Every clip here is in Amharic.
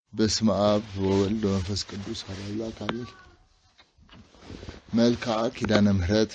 በስመ አብ ወወልድ ወመንፈስ ቅዱስ አሐዱ አምላክ አሜን። መልክዓ ኪዳነ ምሕረት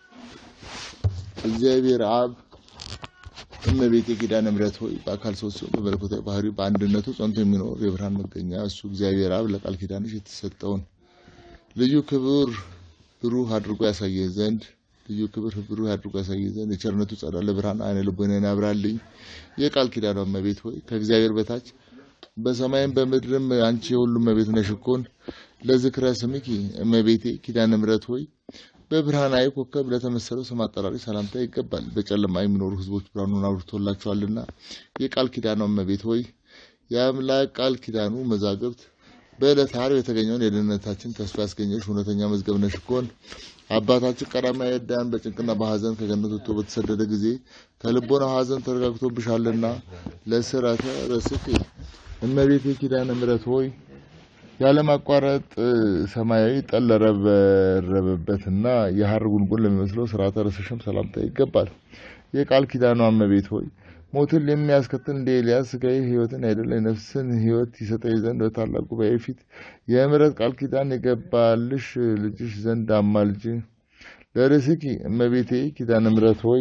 እግዚአብሔር አብ እመቤቴ ኪዳነ ምሕረት ሆይ በአካል ሶስት ሲሆን በመለኮታዊ ባህሪ በአንድነቱ ጸንቶ የሚኖር የብርሃን መገኛ እሱ እግዚአብሔር አብ ለቃል ኪዳንሽ የተሰጠውን ልዩ ክብር ብሩህ አድርጎ ያሳየ ዘንድ ልዩ ክብር ብሩህ አድርጎ ያሳየ ዘንድ የቸርነቱ ጸዳለ ብርሃን አይነ ልቦናዬን ያብራልኝ። የቃል ኪዳኗ እመቤት ሆይ ከእግዚአብሔር በታች በሰማይም በምድርም አንቺ የሁሉም እመቤት ነሽ እኮን ለዝክረ ስምኪ እመቤቴ ኪዳነ ምሕረት ሆይ በብርሃናዊ ኮከብ ለተመሰለው ስም አጠራሪ ሰላምታ ይገባል። በጨለማ የሚኖሩ ሕዝቦች ብርሃኑን አብርቶላቸዋልና የቃል ኪዳኗ እመቤት ሆይ የአምላክ ቃል ኪዳኑ መዛግብት በዕለተ ዓርብ የተገኘውን የደህንነታችን ተስፋ ያስገኘሽ እውነተኛ መዝገብ ነሽ እኮን አባታችን ቀዳማዊ አዳም በጭንቅና በሐዘን ከገነት ወጥቶ በተሰደደ ጊዜ ከልቦናው ሐዘን ተረጋግቶብሻልና ለስረተ ርስኪ እመቤቴ ኪዳነ ምሕረት ሆይ ያለማቋረጥ ሰማያዊ ጠል ለረበረበበትና የሐር ጉንጉን ለሚመስለው ስርዓተ ርስሽም ሰላምታ ይገባል። የቃል ኪዳኗ እመቤት ሆይ ሞትን የሚያስከትል እንደ ኤልያስ ስጋዊ ሕይወትን አይደለ ነፍስን ሕይወት ይሰጠኝ ዘንድ በታላቅ ጉባኤ ፊት የምሕረት ቃል ኪዳን የገባልሽ ልጅሽ ዘንድ አማልጅ። ለርስኪ እመቤቴ ኪዳነ ምሕረት ሆይ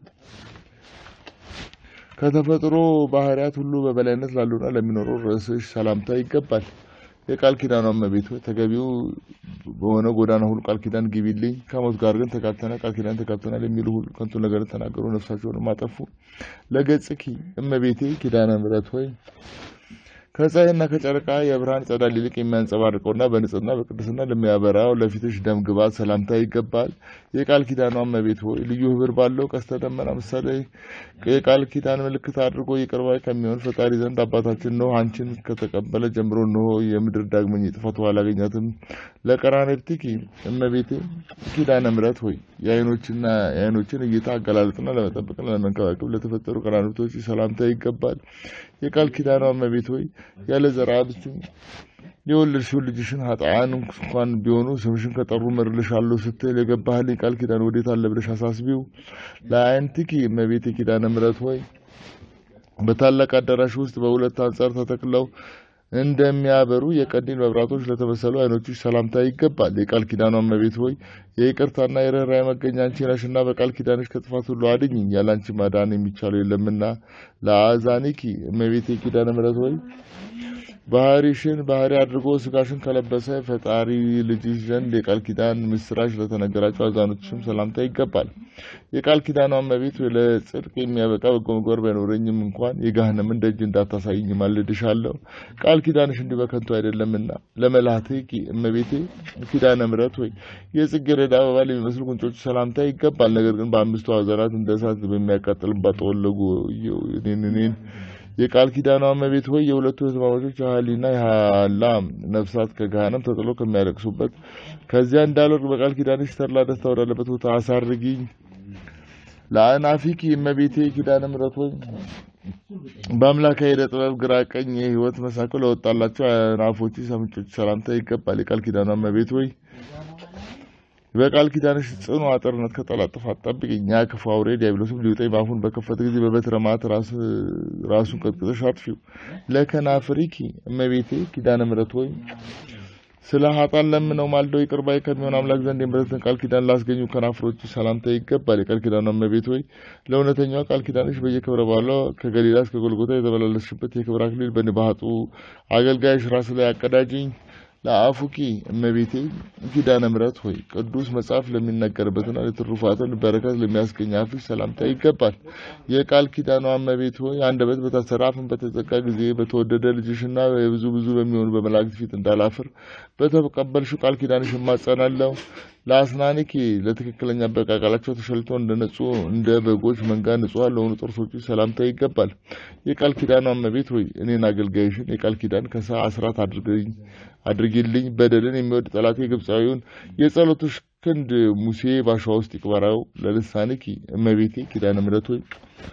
ከተፈጥሮ ባህሪያት ሁሉ በበላይነት ላሉና ለሚኖረው ርዕስሽ ሰላምታ ይገባል። የቃል ኪዳኗ እመቤት ሆይ ተገቢው በሆነ ጎዳና ሁሉ ቃል ኪዳን ግቢልኝ። ከሞት ጋር ግን ተጋብተናል፣ ቃል ኪዳን ተጋብተናል የሚሉ ሁሉ ከንቱ ነገርን ተናገሩ፣ ነፍሳቸውንም አጠፉ። ለገጽኪ እመቤቴ ኪዳነ ምሕረት ሆይ ከፀሐይና ከጨረቃ የብርሃን ጸዳል ይልቅ የሚያንጸባርቀውና በንጽህና በቅድስና ለሚያበራው ለፊትሽ ደም ግባት ሰላምታ ይገባል። የቃል ኪዳኗ እመቤት ሆይ ልዩ ሕብር ባለው ቀስተ ደመና ምሳሌ የቃል ኪዳን ምልክት አድርጎ ይቅር ባይ ከሚሆን ፈጣሪ ዘንድ አባታችን ኖህ አንቺን ከተቀበለ ጀምሮ ኖሆ የምድር ዳግመኛ ጥፋት አላገኛትም። ለቀራንብትኪ እመቤቴ ኪዳነ ምሕረት ሆይ የዓይኖችና የዓይኖችን እይታ አገላለጥና ለመጠበቅና ለመንከባከብ ለተፈጠሩ ቀራንብቶች ሰላምታ ይገባል። የቃል ኪዳኗ እመቤት ሆይ ያለ ዘርአ ብእሲ የወለድሽው ልጅሽን ኃጥአን እንኳን ቢሆኑ ስምሽን ከጠሩ እምርልሻለሁ ስትል የገባህልኝ ቃል ኪዳን ወዴት አለ ብለሽ አሳስቢው። ለአይንቲኪ እመቤቴ ኪዳነ ምሕረት ሆይ በታላቅ አዳራሽ ውስጥ በሁለት አንጻር ተተክለው እንደሚያበሩ የቀንዲል መብራቶች ለተመሰሉ አይኖችሽ ሰላምታ ይገባል። የቃል ኪዳኗ እመቤት ሆይ የይቅርታና የርኅራኄ መገኛ አንቺ ነሽና በቃል ኪዳንሽ ከጥፋት ሁሉ አድኝኝ፣ ያለ አንቺ ማዳን የሚቻለው የለምና። ለአዛኒኪ እመቤቴ ኪዳነ ምሕረት ሆይ ባህሪሽን ባህሪ አድርጎ ስጋሽን ከለበሰ ፈጣሪ ልጅሽ ዘንድ የቃል ኪዳን ምስራች ለተነገራቸው አዛኖችሽም ሰላምታ ይገባል። የቃል ኪዳኗ እመቤት ለጽድቅ የሚያበቃ በጎ ምግባር ባይኖረኝም እንኳን የገሃነምን ደጅ እንዳታሳይኝ ማልድሻለሁ። ቃል ኪዳንሽ እንዲህ በከንቱ አይደለምና። ለመላትኪ እመቤቴ ኪዳነ ምሕረት ሆይ የጽጌረዳ አበባ ለሚመስሉ ጉንጮች ሰላምታ ይገባል። ነገር ግን በአምስቱ አዘራት እንደ እሳት በሚያቃጥልባት ጠወለጉ እኔን እኔን የቃል ኪዳኗ እመቤት ሆይ የሁለቱ ህዝማማቾች የሀሊና የሀላ ነፍሳት ከገሃነም ተጥሎ ከሚያለቅሱበት ከዚያ እንዳልወርቅ በቃል ኪዳንሽ ተድላ ደስታ ወዳለበት ቦታ አሳርጊኝ። ለአናፊኪ እመቤቴ ኪዳነ ምሕረት ሆይ በአምላካዊ ዕደ ጥበብ ግራ ቀኝ የህይወት መሳክል ለወጣላቸው አናፎች ሰምጮች ሰላምታ ይገባል። የቃል ኪዳኗ እመቤት ሆይ በቃል ኪዳንሽ ጽኑ አጥርነት ከጠላት ጥፋት ጠብቂኝ። ያ ክፉ አውሬ ዲያብሎስም ሊውጠኝ በአፉን በከፈተ ጊዜ በበትረ መዓት ራሱን ቀጥቅጠሽ አጥፊው። ለከናፍሪኪ እመቤቴ ኪዳነ ምሕረት ሆይ ስለ ሀጣን ለምነው ማልደው ይቅር ባይ ከሚሆን አምላክ ዘንድ የምሕረትን ቃል ኪዳን ላስገኙ ከናፍሮች ሰላምታ ይገባል። የቃል ኪዳኗ እመቤት ሆይ ለእውነተኛዋ ቃል ኪዳንሽ በየክብረ በዓሏ ከገሊላ እስከ ጎልጎታ የተመላለስሽበት የክብር አክሊል በንባጡ አገልጋይሽ ራስ ላይ አቀዳጅኝ። ለአፉኪ እመቤቴ ኪዳነ ምሕረት ሆይ ቅዱስ መጽሐፍ ለሚነገርበትና ለትሩፋትን በረከት ለሚያስገኝ አፍሽ ሰላምታ ይገባል። የቃል ኪዳኗ እመቤት ሆይ አንደበት በታሰረ አፍን በተዘጋ ጊዜ በተወደደ ልጅሽና የብዙ ብዙ በሚሆኑ በመላእክት ፊት እንዳላፍር በተቀበልሽው ቃል ኪዳንሽ እማጸናለሁ። ለአስናኒኪ ለትክክለኛ አበቃቃላቸው ተሸልተው እንደ ነጹ እንደ በጎች መንጋ ንጹሐን ለሆኑ ጥርሶች ሰላምታ ይገባል። የቃል ኪዳኗ እመቤት ሆይ እኔን አገልጋይሽን የቃል ኪዳን ከሳ አስራት አድርገኝ አድርጊልኝ። በደልን የሚወድ ጠላቴ ግብፃዊውን የጸሎትሽ ክንድ ሙሴ ባሸዋ ውስጥ ይቅበራው። ለልሳኒኪ እመቤቴ ኪዳነ ምሕረት ሆይ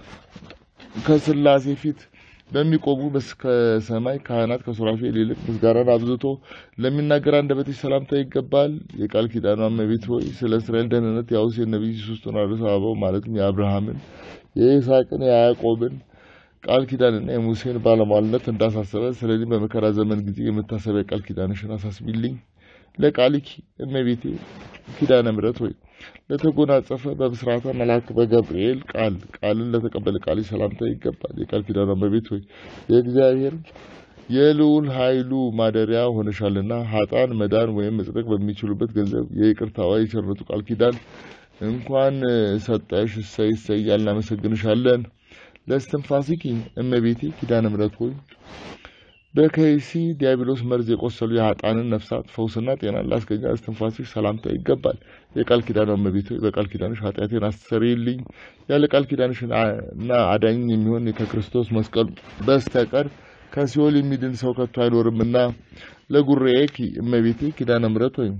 ከስላሴ ፊት በሚቆሙ ከሰማይ ካህናት ከሱራፌል ይልቅ ምስጋናን አብዝቶ ለሚናገር አንደበትሽ ሰላምታ ይገባል። የቃል ኪዳኗ እመቤት ሆይ ስለ እስራኤል ደህንነት የአውሴ ነቢይ ሶስቱን አርዕስተ አበው ማለትም የአብርሃምን፣ የይስሐቅን፣ የያዕቆብን ቃል ኪዳንና የሙሴን ባለሟልነት እንዳሳሰበ ስለዚህ በመከራ ዘመን ጊዜ የመታሰቢያ ቃል ኪዳንሽን አሳስቢልኝ። ለቃልኪ እመቤቴ ኪዳነ ምሕረት ሆይ ለተጎናጸፈ በብስራተ መልአክ በገብርኤል ቃል ቃልን ለተቀበለ ቃል ሰላምታ ይገባል። የቃል ኪዳኗ እመቤት ሆይ የእግዚአብሔር የልዑል ኃይሉ ማደሪያ ሆነሻልና ሀጣን መዳን ወይም መጽደቅ በሚችሉበት ገንዘብ የይቅርታዋ የቸርነቱ ቃል ኪዳን እንኳን ሰጠሽ። እሰይ እሰይ እያልን እናመሰግንሻለን። ለእስትንፋሲኪ እመቤቴ ኪዳነ ምሕረት ሆይ በከይሲ ዲያብሎስ መርዝ የቆሰሉ የሀጣንን ነፍሳት ፈውስና ጤናን ላስገኛ እስትንፋስሽ ሰላምታ ይገባል። የቃል ኪዳኗ እመቤት ሆይ በቃል ኪዳንሽ ኃጢአቴን አስተሰርይልኝ። ያለ ቃል ኪዳንሽ እና አዳኝ የሚሆን ከክርስቶስ መስቀል በስተቀር ከሲኦል የሚድን ሰው ከቶ አይኖርምና ለጉሬኪ እመቤቴ ኪዳነ ምሕረት ሆይ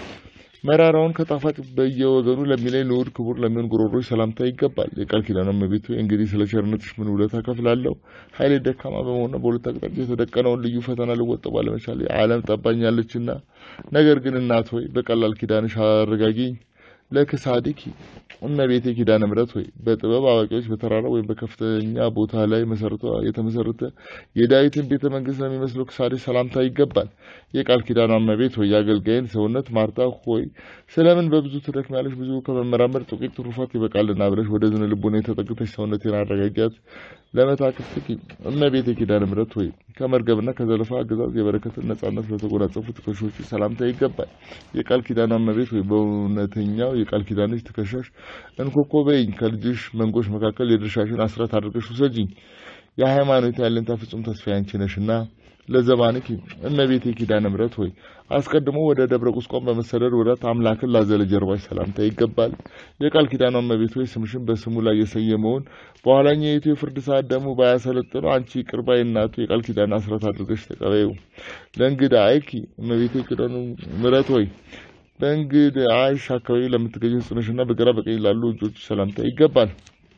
መራራውን ከጣፋጭ በየወገኑ ለሚለይ ንዑድ ክቡር ለሚሆን ጉሮሮች ሰላምታ ይገባል። የቃል ኪዳኗ እመቤት ሆይ እንግዲህ ስለ ቸርነትሽ ምን ውለታ ከፍላለሁ? ኃይሌ ደካማ በመሆንና በሁለት አቅጣጫ የተደቀነውን ልዩ ፈተና ልወጣው ባለመቻሌ ዓለም ጠባኛለችና፣ ነገር ግን እናት ሆይ በቀላል ኪዳንሽ አረጋጊኝ። ለክሳዲኪ እመቤቴ ኪዳነ ምሕረት ሆይ በጥበብ አዋቂዎች በተራራ ወይም በከፍተኛ ቦታ ላይ መሰረቷ የተመሰረተ የዳዊትን ቤተ መንግስት ለሚመስለው ክሳዴ ሰላምታ ይገባል። የቃል ኪዳኗ እመቤት ሆይ የአገልጋይን ሰውነት ማርታ ሆይ ስለምን በብዙ ትደክሚያለሽ? ብዙ ከመመራመር ጥቂት ትሩፋት ይበቃልና ብለሽ ወደ ዝን ልቦና የተጠግተሽ ሰውነቴን አረጋጊያት። ለመታክፍትኪ እመቤቴ ኪዳነ ምሕረት ሆይ ከመርገብና ከዘለፋ አገዛዝ የበረከትን ነጻነት ለተጎናጸፉ ትከሻዎች ሰላምታ ይገባል። የቃል ኪዳኗ እመቤት ሆይ በእውነተኛው የቃል ኪዳንሽ ትከሻሽ እንኮኮ በይኝ። ከልጅሽ መንጎች መካከል የድርሻሽን አስራት አድርገሽ ውሰጂኝ። የሃይማኖት ያለንታ ፍጹም ተስፋ ያንቺ ነሽና ለዘባንኪ እመቤቴ ኪዳነ ምሕረት ሆይ አስቀድሞ ወደ ደብረ ቁስቋም በመሰደድ ወራት አምላክን ላዘለ ጀርባሽ ሰላምታ ይገባል። የቃል ኪዳኗ እመቤት ሆይ ስምሽን በስሙ ላይ የሰየመውን በኋላኛይቱ የፍርድ ሰዓት ደግሞ ባያሰለጥነው አንቺ ይቅር ባይ እናቱ የቃል ኪዳን አስራት አድርገሽ ተቀበዩ። ለእንግዳ አይኪ እመቤቴ ኪዳነ ምሕረት ሆይ በእንግዳ አይሽ አካባቢ ለምትገኙ ሕጽንሽና በግራ በቀኝ ላሉ እጆች ሰላምታ ይገባል።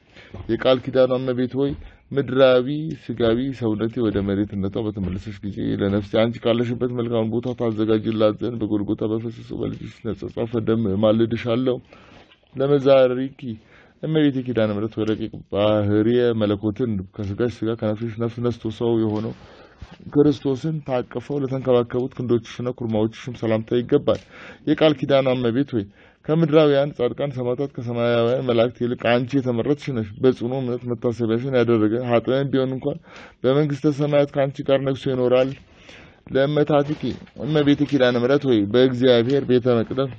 የቃል ኪዳኗ እመቤት ሆይ ምድራዊ ስጋዊ ሰውነቴ ወደ መሬትነቷ በተመለሰች ጊዜ ለነፍሴ አንቺ ካለሽበት መልካም ቦታ ታዘጋጅላት ዘንድ በጎልጎታ በፈሰሰው በልጅሽ ነጸጻፈ ደም ማልድሻለሁ። ለመዛሪኪ እመቤቴ ኪዳነ ምሕረት ወደ ረቂቅ ባህርየ መለኮትን ከስጋሽ ስጋ ከነፍስሽ ነፍስ ነስቶ ሰው የሆነው ክርስቶስን ታቅፈው ለተንከባከቡት ክንዶችሽና ኩርማዎችሽም ሰላምታ ይገባል። የቃል ኪዳኗ እመቤት ሆይ ከምድራውያን ጻድቃን ሰማዕታት ከሰማያውያን መላእክት ይልቅ አንቺ የተመረጥሽ ነሽ። በጽኑ እምነት መታሰቢያሽን ያደረገ ኃጥአን ቢሆን እንኳን በመንግስተ ሰማያት ከአንቺ ጋር ነግሶ ይኖራል። ለእመታቲኪ እመቤቴ ኪዳነ ምሕረት ሆይ በእግዚአብሔር ቤተ መቅደስ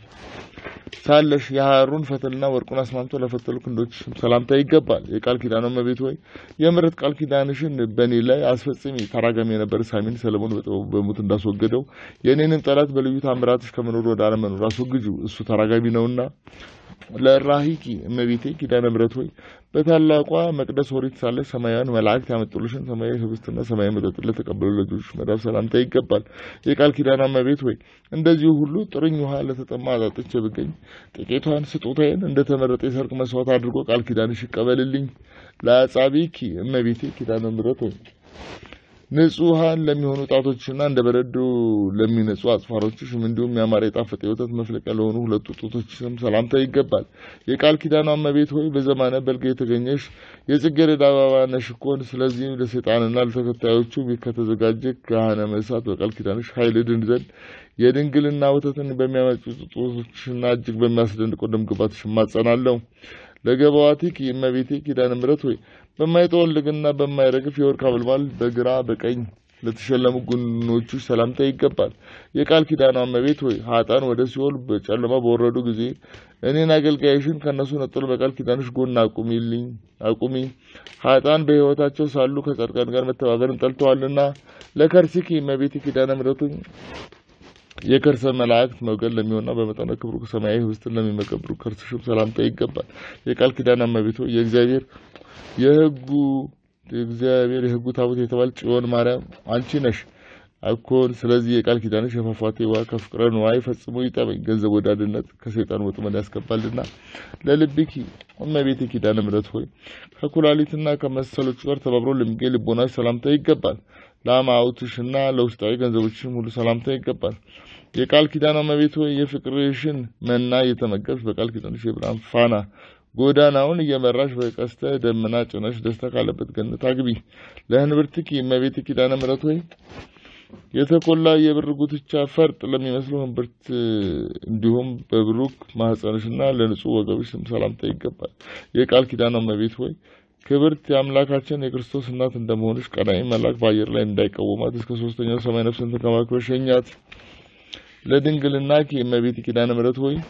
ሳለሽ የሐሩን ፈትልና ወርቁን አስማምቶ ለፈተሉ ክንዶችሽም ሰላምታ ይገባል። የቃል ኪዳኗ እመቤት ሆይ የምሕረት ቃል ኪዳንሽን በእኔ ላይ አስፈጽሚ። ተራጋሚ የነበረ ሳሚን ሰለሞን በጥበቡ በሞት እንዳስወገደው የእኔንም ጠላት በልዩ ታምራትሽ ከመኖር ወደ አለመኖር አስወግጁ፣ እሱ ተራጋሚ ነውና። ለራሂኪ እመቤቴ ኪዳነ ምሕረት ሆይ በታላቋ መቅደስ ኦሪት ሳለሽ ሰማያውያን መላእክት ያመጡልሽን ሰማያዊ ህብስትና ሰማያዊ መጠጥ ለተቀበሉ ልጆች መዳፍ ሰላምታ ይገባል። የቃል ኪዳኗ እመቤት ሆይ እንደዚሁ ሁሉ ጥርኝ ውሃ ለተጠማ አጣጥቼ ብገኝ ጥቂቷን ስጦታዬን እንደተመረጠ የሰርክ መስዋዕት አድርጎ ቃል ኪዳንሽ ይቀበልልኝ። ለአጻቢኪ እመቤቴ ኪዳነ ምሕረት ሆይ ንጹሐን ለሚሆኑ ጣቶችና እንደ በረዶ ለሚነጹ አጽፋሮችሽም እንዲሁም ያማረ የጣፈጠ የወተት መፍለቂያ ለሆኑ ሁለቱ ጡቶችሽም ሰላምታ ይገባል። የቃል ኪዳኗ እመቤት ሆይ በዘማነ በልግ የተገኘሽ የጽጌረዳ አበባ ነሽ እኮን። ስለዚህም ለሰይጣንና ለተከታዮቹ ከተዘጋጀ ገሃነመ እሳት በቃል ኪዳንሽ ኃይል ድን ዘንድ የድንግልና ወተትን በሚያመጩ ጡቶችሽና እጅግ በሚያስደንቀው ደምግባትሽ እማጸናለሁ። ለገባዋቲኪ እመቤቴ ኪዳነ ምሕረት ሆይ በማይጠወልግና በማይረግፍ የወርቅ አበልባል በግራ በቀኝ ለተሸለሙ ጎኖችሽ ሰላምታ ይገባል። የቃል ኪዳኗ እመቤት ሆይ ኃጥአን ወደ ሲኦል በጨለማ በወረዱ ጊዜ እኔን አገልጋይሽን ከእነሱ ነጥሎ በቃል ኪዳንሽ ጎን አቁሚልኝ አቁሚ። ኃጥአን በሕይወታቸው ሳሉ ከጻድቃን ጋር መተባበርን ጠልተዋልና። ለከርሲኪ እመቤቴ ኪዳነ ምሕረት ሆይ የከርሰ መላእክት መውገድ ለሚሆንና በመጠነ ክብሩ ሰማያዊ ህብስትን ለሚመገብሩ ከርስሽም ሰላምታ ይገባል። የቃል ኪዳን እመቤት ሆይ የእግዚአብሔር የሕጉ የእግዚአብሔር የሕጉ ታቦት የተባለ ጽዮን ማርያም አንቺ ነሽ አኮን። ስለዚህ የቃል ኪዳንሽ የፏፏቴ ውሃ ከፍቅረ ንዋይ ፈጽሞ ይጠበኝ። ገንዘብ ወዳድነት ከሰይጣን ወጥመድ ያስገባልና። ለልብኪ እመቤቴ ኪዳነ ምሕረት ሆይ ከኩላሊትና ከመሰሎቹ ጋር ተባብሮ ለሚገኝ ልቦናሽ ሰላምታ ይገባል። ለአማውትሽና ለውስጣዊ ገንዘቦችሽም ሁሉ ሰላምታ ይገባል። የቃል ኪዳኗ እመቤት ሆይ የፍቅርሽን መና እየተመገብሽ በቃል ኪዳንሽ የብርሃን ፋና ጎዳናውን እየመራሽ በቀስተ ደመና ጭነሽ ደስታ ካለበት ገነት አግቢ። ለህንብርትኪ እመቤት ኪዳነ ምሕረት ሆይ የተቆላ የብር ጉትቻ ፈርጥ ለሚመስለው ህንብርት እንዲሁም በብሩክ ማህፀንሽና ለንጹህ ወገብሽ ስም ሰላምታ ይገባል። የቃል ኪዳኗ እመቤት ሆይ ክብርት የአምላካችን የክርስቶስ እናት እንደመሆንሽ ቀናኢ መልአክ በአየር ላይ እንዳይቃወማት እስከ ሶስተኛው ሰማይ ነፍስን ተንከባክበሽ ሸኛት። ለድንግልናኪ እመቤት ኪዳነ ምሕረት ሆይ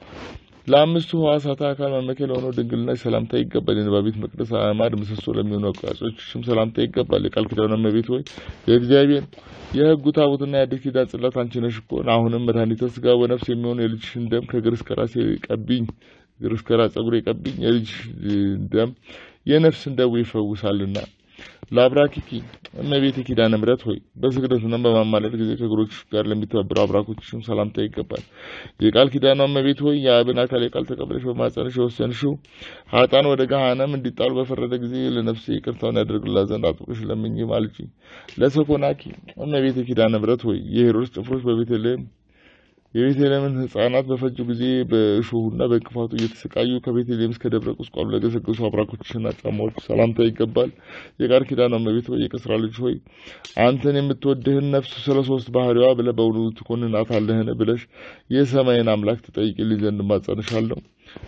ለአምስቱ ሕዋሳት አካል መመኪያ ለሆነው ድንግልና ሰላምታ ይገባል። የንባቤት መቅደስ አዕማድ ምሰሶ ለሚሆኑ አቋጾችሽም ሰላምታ ይገባል። የቃል ኪዳኗ እመቤት ሆይ የእግዚአብሔር የሕጉ ታቦትና የአዲስ ኪዳን ጽላት አንቺ ነሽ እኮ። አሁንም መድኃኒተ ሥጋ ወነፍስ የሚሆን የልጅሽን ደም ከእግር እስከ ራሴ ቀቢኝ፣ እግር እስከ ራስ ጸጉሬ ቀቢኝ። የልጅሽ ደም የነፍስን ደዌ ይፈውሳልና። ለአብራኪኪ እመቤቴ ኪዳነ ምሕረት ሆይ በስግደትና በማማለድ ጊዜ ከእግሮችሽ ጋር ለሚተባበሩ አብራኮችሽም ሰላምታ ይገባል። የቃል ኪዳኗ እመቤት ሆይ የአብን አካል የቃል ተቀብለሽ በማጸንሽ የወሰንሽው ሀጣን ወደ ገሃነም እንዲጣሉ በፈረደ ጊዜ ለነፍሴ ይቅርታውን ያደርግላት ዘንድ አጥብቀሽ ለምኝ ማልጂ። ለሰኮናኪ እመቤቴ ኪዳነ ምሕረት ሆይ የሄሮድስ ጭፍሮች በቤተልሔም የቤተልሔምን ሕፃናት በፈጁ ጊዜ በእሾሁና በእንቅፋቱ እየተሰቃዩ ከቤተልሔም እስከ ደብረ ቁስቋም ለገሰገሱ አብራኮችሽና ጫማዎች ሰላምታ ይገባል። የቃል ኪዳኗ እመቤት ሆይ የቅስራ ልጅ ሆይ አንተን የምትወድህን ነፍስ ስለ ሶስት ባህሪዋ ብለህ በእውኑ ትኮንናታለህን ብለሽ የሰማይን አምላክ ትጠይቂልኝ ዘንድ እማጸንሻለሁ።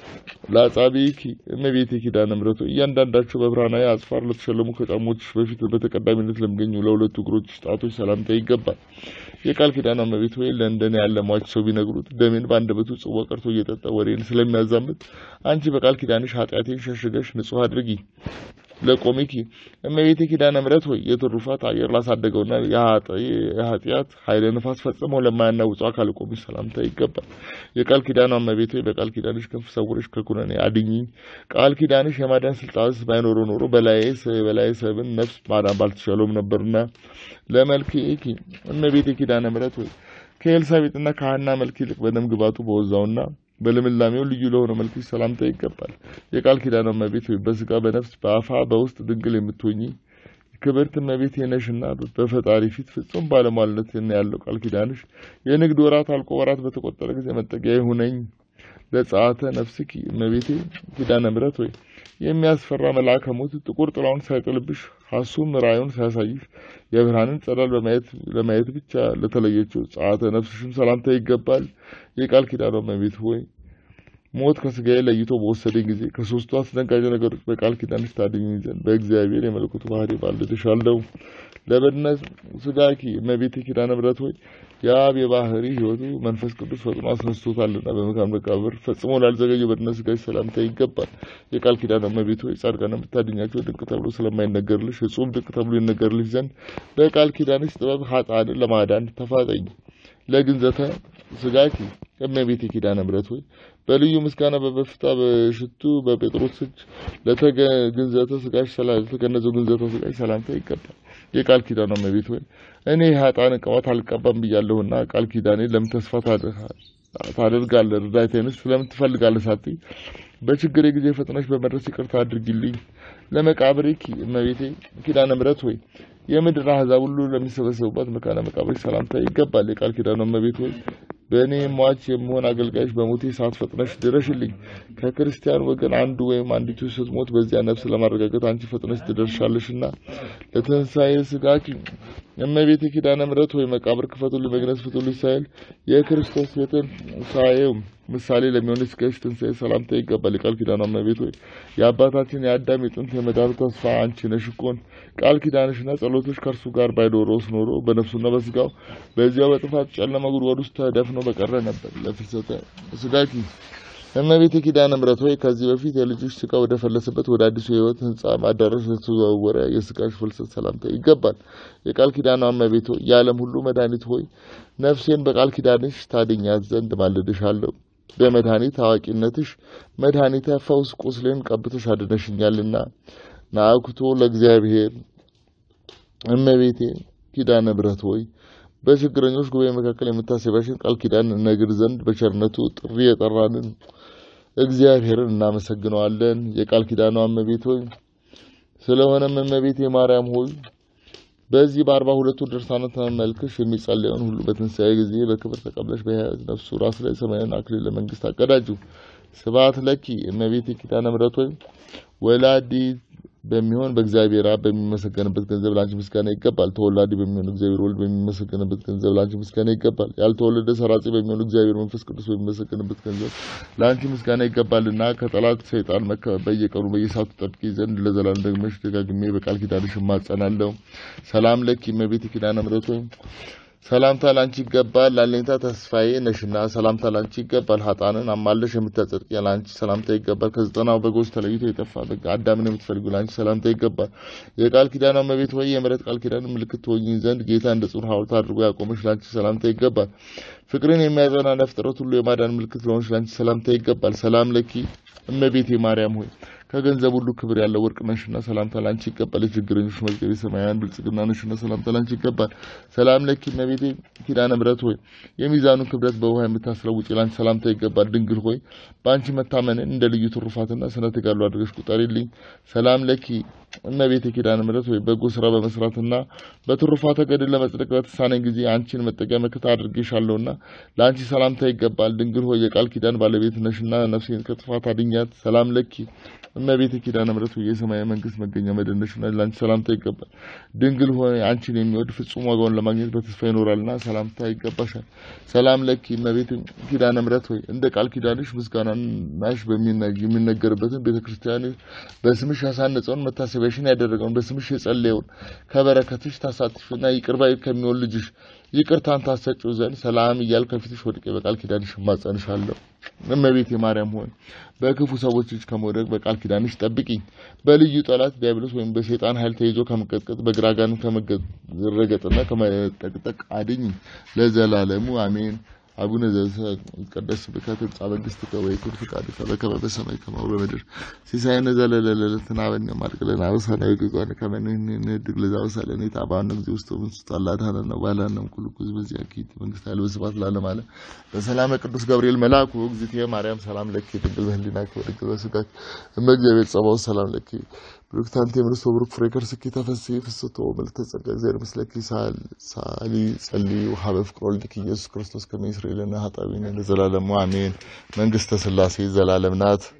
ለአጻብዒኪ እመቤቴ ኪዳነ ምሕረት ሆይ እያንዳንዳቸው በብርሃናዊ አጽፋር ለተሸለሙ ከጫሞችሽ በፊት በተቀዳሚነት ለሚገኙ ለሁለቱ እግሮችሽ ጣቶች ሰላምታ ይገባል። የቃል ኪዳኗ እመቤት ሆይ ለእንደኔ ያለ ሟች ሰው ቢነግሩት ደሜን በአንደበቱ ጽዋ ቀርቶ እየጠጣ ወሬን ስለሚያዛምት አንቺ በቃል ኪዳንሽ ኃጢአቴን ሸሽገሽ ንጹሕ አድርጊ። ለቆሚኪ እመቤቴ ኪዳነ ምሕረት ሆይ የትሩፋት አየር ላሳደገውና የኃጢአት ኃይለ ንፋስ ፈጽመው ለማያናውጸው አካል ቆሚሽ ሰላምታ ይገባል። የቃል ኪዳኗ እመቤት ሆይ በቃል ኪዳንሽ ክንፍ ሰውረሽ ከኩነኔ አድኝኝ። ቃል ኪዳንሽ የማዳን ስልጣንስ ባይኖረው ኖሮ በላዬ በላዬ ሰብን ነፍስ ማዳን ባልተቻለውም ነበርና። ለመልክኪ እመቤቴ ኪዳነ ምሕረት ሆይ ከኤልሳቤጥና ከሐና መልክ ይልቅ በደም ግባቱ በወዛውና በልምላሜው ልዩ ለሆነ መልክሽ ሰላምታ ይገባል። የቃል ኪዳኗ እመቤት ሆይ በስጋ በነፍስ በአፋ በውስጥ ድንግል የምትሆኚ ክብርት እመቤቴ ነሽና በፈጣሪ ፊት ፍጹም ባለሟልነት ያለው ቃል ኪዳንሽ የንግድ ወራት አልቆ ወራት በተቆጠረ ጊዜ መጠጊያ ይሁነኝ። ለጸአተ ነፍስኪ እመቤቴ ኪዳነ ምሕረት ሆይ የሚያስፈራ መልአከ ሞት ጥቁር ጥላውን ሳይጥልብሽ ሐሱም ራእዩን ሳያሳይሽ የብርሃንን ጸዳል በማየት ለማየት ብቻ ለተለየችው ጸአተ ነፍስሽም ሰላምታ ይገባል። የቃል ኪዳኗ እመቤት ሆይ ሞት ከስጋዬ ለይቶ በወሰደኝ ጊዜ ከሶስቱ አስደንጋጭ ነገሮች በቃል ኪዳንሽ ታድኝኝ ዘንድ በእግዚአብሔር የመለኮቱ ባህሪ ባልድሻለሁ። ለበድነ ስጋኪ እመቤቴ ኪዳነ ምሕረት ሆይ የአብ የባህሪ ሕይወቱ መንፈስ ቅዱስ ፈጥኖ አስነስቶታልና በመካነ መቃብር ፈጽሞ ላልዘገየ በድነ ስጋሽ ሰላምታ ይገባል። የቃል ኪዳን እመቤት ሆይ ጻድቃን የምታድኛቸው ድንቅ ተብሎ ስለማይነገርልሽ እጹም ድንቅ ተብሎ ይነገርልሽ ዘንድ በቃል ኪዳንሽ ጥበብ ኃጥአንን ለማዳን ተፋጠኝ። ለግንዘተ ስጋኪ እመቤቴ ኪዳነ ምሕረት ሆይ በልዩ ምስጋና በበፍታ በሽቱ በጴጥሮስ እጅ ለተገንዘተ ስጋሽ ለተገነዘው ግንዘተ ስጋሽ ሰላምታ ይገባል። የቃል ኪዳኗ እመቤት ሆይ እኔ ኃጥአን ቅባት አልቀባም ብያለሁና ቃል ኪዳኔ ለምን ተስፋ ታደርጋለህ? እርዳታዬንስ ስለምን ትፈልጋለህ? ሳትይ በችግሬ ጊዜ ፈጥነሽ በመድረስ ይቅርታ አድርጊልኝ። ለመቃብሬኪ እመቤቴ ኪዳነ ምሕረት ሆይ የምድር አሕዛብ ሁሉ ለሚሰበሰቡባት መካነ መቃብር ሰላምታ ይገባል። የቃል ኪዳኗ እመቤት ሆይ በእኔ ሟች የምሆን አገልጋይሽ በሞቴ ሰዓት ፈጥነሽ ድረሽልኝ። ከክርስቲያን ወገን አንዱ ወይም አንዲቱ ስትሞት በዚያ ነፍስ ለማረጋገጥ አንቺ ፈጥነሽ ትደርሻለሽና ለትንሣኤ ስጋኪ እመቤቴ ኪዳነ ምሕረት ሆይ መቃብር ክፈቱልኝ፣ መግነዝ ፍቱልኝ ሳይል የክርስቶስ የትንሣኤው ምሳሌ ለሚሆን ስጋሽ ትንሣኤ ሰላምታ ይገባል። የቃል ኪዳኗ እመቤት ሆይ የአባታችን የአዳም የጥንት የመዳኑ ተስፋ አንቺ ነሽ እኮን ቃል ኪዳንሽና ጸሎቶች ከእርሱ ጋር ባይኖረውስ ኖሮ በነፍሱና በስጋው በዚያው በጥፋት ጨለማ ጉድጓድ ውስጥ ተደፍኖ በቀረ ነበር። ለፍልሰተ ስጋኪ እመቤቴ ኪዳነ ምሕረት ሆይ ከዚህ በፊት የልጅሽ ስጋ ወደ ፈለሰበት ወደ አዲሱ የሕይወት ሕንጻ አዳራሽ የተዘዋወረ የስጋሽ ፍልሰት ሰላምታ ይገባል። የቃል ኪዳኗ እመቤት ሆይ የዓለም ሁሉ መድኃኒት ሆይ ነፍሴን በቃል ኪዳንሽ ታድኛት ዘንድ ማልድሻለሁ። በመድኃኒት አዋቂነትሽ መድኃኒተ ፈውስ ቁስሌን ቀብተሽ አድነሽኛልና ናአኩቶ ለእግዚአብሔር እመቤቴ ኪዳነ ምሕረት ሆይ በችግረኞች ጉባኤ መካከል የምታሰቢያሽን ቃል ኪዳን እነግር ዘንድ በቸርነቱ ጥሪ የጠራንን እግዚአብሔርን እናመሰግነዋለን። የቃል ኪዳኗ እመቤት ሆይ ስለሆነም እመቤቴ ማርያም ሆይ በዚህ በአርባ ሁለቱ ድርሳናት መልክሽ የሚጸለየውን ሁሉ በትንሣኤ ጊዜ በክብር ተቀብለሽ በሕያው ነፍሱ ራስ ላይ ሰማያዊን አክሊል ለመንግስት አቀዳጁ። ስብሐት ለኪ እመቤቴ ኪዳነ ምሕረት ሆይ ወላዲ በሚሆን በእግዚአብሔር አብ በሚመሰገንበት ገንዘብ ለአንቺ ምስጋና ይገባል። ተወላዲ በሚሆን እግዚአብሔር ወልድ በሚመሰገንበት ገንዘብ ለአንቺ ምስጋና ይገባል። ያልተወለደ ሰራጺ በሚሆን እግዚአብሔር መንፈስ ቅዱስ በሚመሰገንበት ገንዘብ ለአንቺ ምስጋና ይገባልና ከጠላት ሰይጣን መከበብ በየቀኑ በየሰዓቱ ጠብቂ ዘንድ ለዘላለም ደግመሽ ደጋግሜ በቃል ኪዳንሽ እማጸናለሁ። ሰላም ለኪ እመቤቴ ኪዳነ ምሕረት ሆይ ሰላምታ ላንቺ ይገባል። ላለኝታ ተስፋዬ ነሽና ሰላምታ ላንቺ ይገባል። ሀጣንን አማለሽ የምታጸድቂ ላንቺ ሰላምታ ይገባል። ከዘጠናው በጎች ተለይቶ የጠፋ በግ አዳምን የምትፈልጉ ላንቺ ሰላምታ ይገባል። የቃል ኪዳኗ እመቤት ሆይ የምሕረት ቃል ኪዳን ምልክት ትሆኚ ዘንድ ጌታ እንደ ጽኑ ሐውልት አድርጎ ያቆመሽ ላንቺ ሰላምታ ይገባል። ፍቅርን የሚያጸና ለፍጥረት ሁሉ የማዳን ምልክት ለሆንሽ ላንቺ ሰላምታ ይገባል። ሰላም ለኪ እመቤቴ ማርያም ሆይ ከገንዘብ ሁሉ ክብር ያለው ወርቅ ነሽና ሰላምታ ላንቺ ይገባል። የችግረኞች መዝገብ የሰማያውያን ብልጽግና ነሽና ሰላምታ ላንቺ ይገባል። ሰላም ለኪ እመቤቴ ኪዳነ ምሕረት ሆይ የሚዛኑን ክብደት በውሃ የምታስለውጪ ላንቺ ሰላምታ ይገባል። ድንግል ሆይ በአንቺ መታመንን እንደ ልዩ ትሩፋትና ስነ ተጋድሎ አድርገሽ ቁጠሪልኝ። ሰላም ለኪ እመቤቴ ኪዳነ ምሕረት ሆይ በጎ ስራ በመስራትና በትሩፋተ ገድል ለመጽደቅ በተሳነኝ ጊዜ አንቺን መጠጊያ መከታ አድርጌሻለሁና ለአንቺ ሰላምታ ይገባል። ድንግል ሆይ የቃል ኪዳን ባለቤት ነሽና ነፍሴን ከጥፋት አድኛት። ሰላም ለኪ እመቤቴ ኪዳነ ምሕረት ሆይ የሰማያዊ መንግስት መገኛ መደነሽና ለአንቺ ሰላምታ ይገባል። ድንግል ሆይ አንቺን የሚወድ ፍጹም ዋጋውን ለማግኘት በተስፋ ይኖራልና ሰላምታ ይገባሻል። ሰላም ለኪ እመቤቴ ኪዳነ ምሕረት ሆይ እንደ ቃል ኪዳንሽ ምስጋናሽ የሚነገርበትን ቤተ ክርስቲያን በስምሽ ያሳነጸውን መታሰቢያሽን ያደረገውን በስምሽ የጸለየውን ከበረከትሽ ታሳትፊና ይቅር ባይ ከሚሆን ልጅሽ ይቅርታን ታሰጪው ዘንድ ሰላም እያል ከፊትሽ ወድቄ በቃል ኪዳንሽ እማጸንሻለሁ። እመቤቴ ማርያም ሆይ በክፉ ሰዎች እጅ ከመውደቅ በቃል ኪዳንሽ ጠብቂኝ። በልዩ ጠላት ዲያብሎስ ወይም በሰይጣን ኃይል ተይዞ ከመቀጥቀጥ በግራጋን ከመረገጥና ከመጠቅጠቅ አድኝ ለዘላለሙ አሜን። አቡነ ዘበሰማያት ስምከ ትምጻእ መንግሥትከ ወይኩን ፈቃድከ በከመ በሰማይ ከማሁ በምድር ሲሳየነ ዘለለዕለትነ ሀበነ ሀብ ለነ አበሳነ ወጌጋየነ ከመ ንሕነድግ ለዘአበሳለነ ኢታብአነ እግዚእ ውስተ መንሱት አላድኀነነ ወባልሐነ እምኩሉ ኩሉ በዚአኪ መንግሥት ኃይል ወስብሐት ለዓለመ ዓለም። በሰላመ ቅዱስ ገብርኤል መልአኩ እግዝእትየ ማርያም ሰላም ለኪ ድንግል በህሊናኪ ወድንግል በሥጋኪ እመ እግዚአብሔር ጸባኦት ሰላም ለኪ ብሩክት አንቲ እምንእስቶ ብሩክ ፍሬ ከርሥኪ ተፈሥሒ ፍስሕቶ ምልዕተ ጸጋ እግዚአብሔር ምስለኪ ሳሊ ጸልዪ ወሀበ ፍቅር ወልድኪ ኢየሱስ ክርስቶስ ከመ ይስረይ ለነ ኃጣውኢነ ለዘላለሙ አሜን። መንግሥተ ሥላሴ ዘላለም ናት።